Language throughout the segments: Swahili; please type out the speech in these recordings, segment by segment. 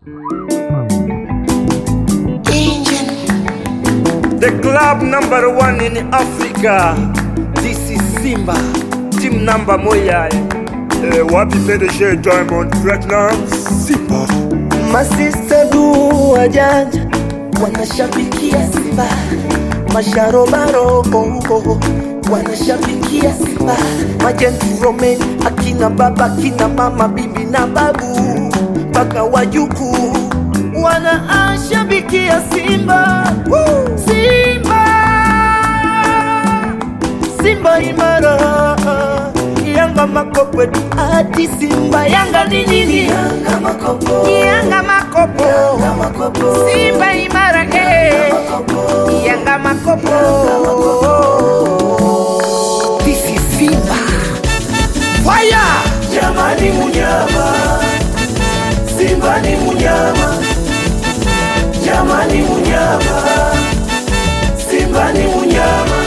The club number one in Africa. This is Simba. Team number moja. Eh, wapi PDG Diamond Platinum? Simba. Masista du wajanja wanashabikia Simba, masharobaro oh, oh, wanashabikia Simba, majenturomen akina baba akina mama bibi na babu mpaka wajukuu wanashabikia Simba Woo! Simba Simba imara Yanga makopo ati Simba Yanga ni nini? Yanga makopo Yanga makopo Yanga makopo Simba imara eh Yanga makopo This is Simba Fire Jamani munyama Simba ni munyama Jamani munyama Simba ni munyama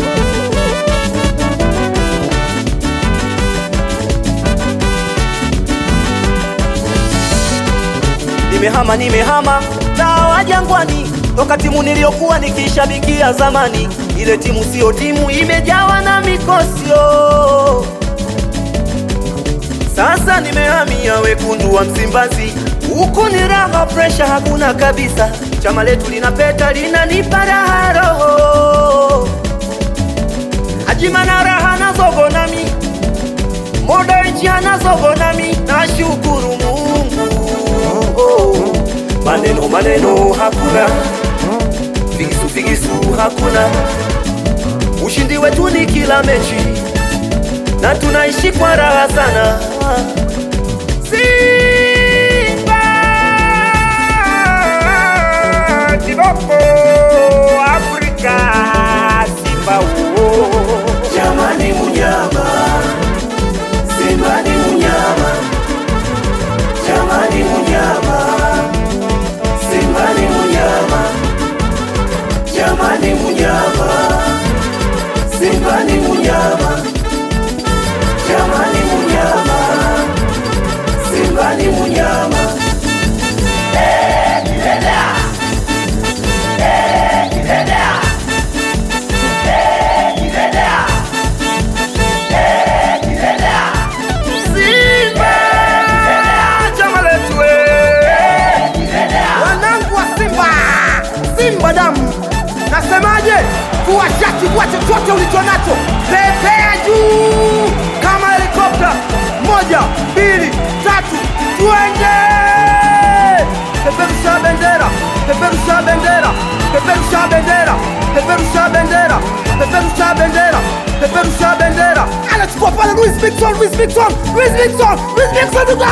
Nimehama nimehama na wajangwani toka timu niliyokuwa nikishabikia zamani. Ile timu siyo timu, imejawa na mikosio. Sasa nimehamia wekundu wa Msimbazi, huku ni raha, presha hakuna kabisa. Chama letu linapeta, linanipa raha roho, ajima na raha na zogo nami Modern ana zogo nami, nashukuru Mungu. Maneno maneno hakuna, figisu figisu hakuna, ushindi wetu ni kila mechi na tunaishi kwa raha sana. Simba Kiboko Afrika Simba oh. Jamani munyama, Simba ni munyama. Jamani munyama, Simba ni munyama. Jamani munyama, Simba ni munyama. Jamani munyama, Simba ni munyama. Simba chama letu eh. wanangu wa Simba, Simba damu, nasemaje? Tuwachaki kwa chochote ulicho nacho, pepea juu kama helikopta. Moja, mbili, tatu, twende! Peperusha bendera, peperusha bendera, peperusha bendera, peperusha bendera, peperusha bendera, peperusha bendera. Anachukua pale Luis Victor, Luis Victor, Luis Victor, Luis Victor, goal!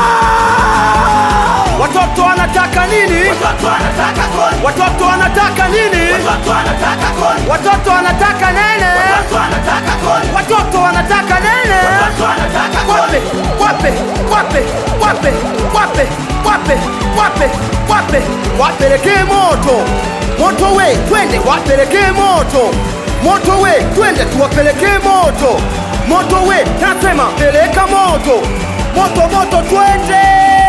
Watoto wanataka nini? Watoto wanataka nini? Watoto wanataka nene? Watoto wanataka nene? Wape, wape, wape, wape, wape, wape, wape, wape, wapelekee moto moto we, twende wapelekee moto moto we, twende tuwapelekee moto moto we, nasema peleka moto moto moto, twende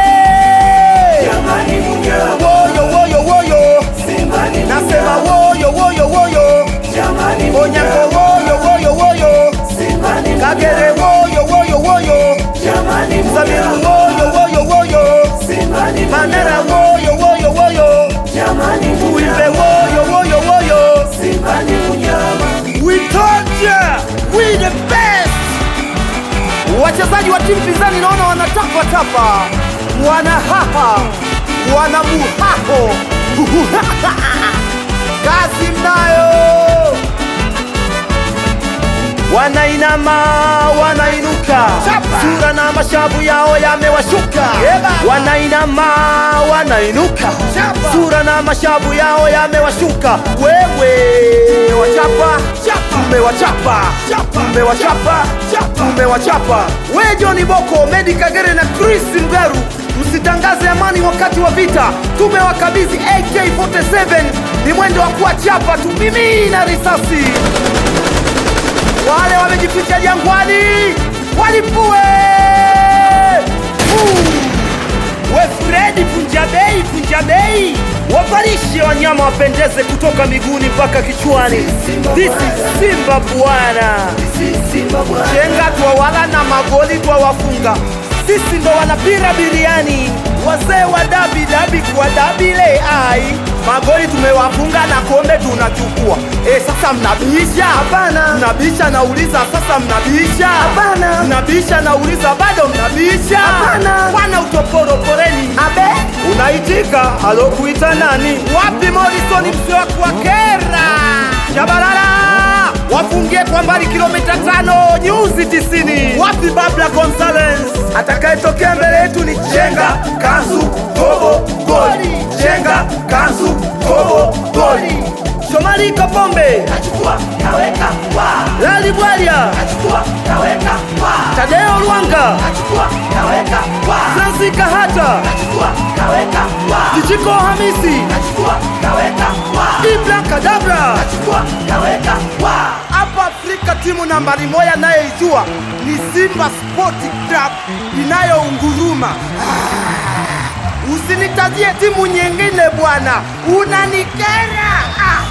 Jamani munyama, woyo woyo woyo, Simba ni nasema munyama. woyo woyo woyo, Jamani Onyango munyama, woyo woyo woyo, Simba ni Kagere munyama. woyo woyo woyo, Jamani Samiru munyama, woyo woyo woyo, Simba ni Mandera munyama. woyo woyo woyo, Jamani Uimbe munyama, woyo woyo woyo. Simba ni munyama. We told ya, we the best. Wachezaji wa timu pinzani naona wanatapa tapa, wanahaha, wanamuhaho kazi mnayo, wanainama wanainuka, sura na mashavu yao yamewashuka, wanainama wanainuka, sura na mashavu yao yamewashuka. Wewe wachapa, tumewachapa, tumewachapa, tumewachapa. We John Boko, Medi Kagere na Chris Mgaru, msitangaze amani wakati wa vita. Tumewakabidhi AK47, ni mwendo wa kuwachapa, tupimina risasi wale wamejificha jangwani walipue. Uh, we Fredi Punja Bei, Punja Bei, wavalishe wanyama wapendeze kutoka miguuni mpaka kichwani. This is Simba bwana, chenga twawala na magoli twawafunga, sisi ndo wanapira biriani, wazee wa dabi dabi kwa dabile ai magoli tumewafunga na kombe tunachukua. E, sasa mnabisha? Hapana. Mnabisha nauliza, sasa mnabisha? Hapana. Mnabisha nauliza, bado mnabisha? Hapana. Bwana utoporo poreni. Abe. Unaitika, alokuita nani? Wapi Morrison msiwaku wa kera? Shabalala wafungie kwa mbali kilomita tano nyuzi tisini. Wapi Babla Gonzales? Atakayetokea mbele yetu ni Chenga Kanzu Tobo goli. Chenga Kanzu Tobo goli. Shomari Kapombe Achukua kaweka wa, Lali Bwalia achukua kaweka wa, Tadeo Lwanga achukua kaweka wa, Francis Kahata achukua kaweka wa, Kichiko Hamisi achukua kaweka wa, Ibra Kadabra achukua kaweka wa. hapa Afrika timu nambari moja nayeijua ni Simba Sport Club inayounguruma. Ah, Usinitajie timu nyingine bwana, unanikera. Ah.